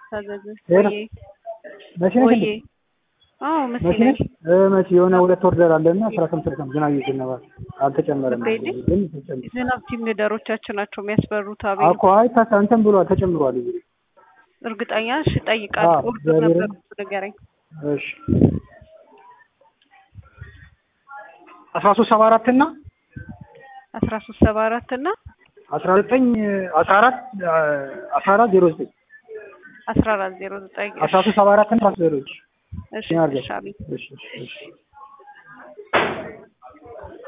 ታዘዘ ሄሎ። ወዬ መቼ ነሽ ወዬ እንዴ? አዎ መሲ መቼ ነኝ ነሽ? እ መቼ የሆነ ሁለት ወርደር አለና አስራ ስምንት ቀን ዝናብ እየዘነበ አልተጨመረም። ገብርኤል? ግን ተጨምሯል ዝናብ ቲም ሊደሮቻችን ናቸው የሚያስፈሩት። አቤል እኮ አይ ታሳ እንትን ብሏል ተጨምሯል። እዚህ እርግጠኛ እሺ፣ እጠይቃለሁ። አዎ፣ ኦርደር እግዚአብሔርን። ነበር ንገረኝ። እሺ አስራ ሶስት ሰባ አራት እና አስራ ሶስት ሰባ አራት እና አስራ ዘጠኝ አስራ አራት አስራ አራት ዜሮ ዘጠኝ አስራ አራት ዜሮ ዘጠኝ አስራ ሶስት ሰባ አራት እና አስራ ዜሮ ዘጠኝ እሺ፣ እሺ፣ አድርገው። እሺ አቤል እሺ እሺ እሺ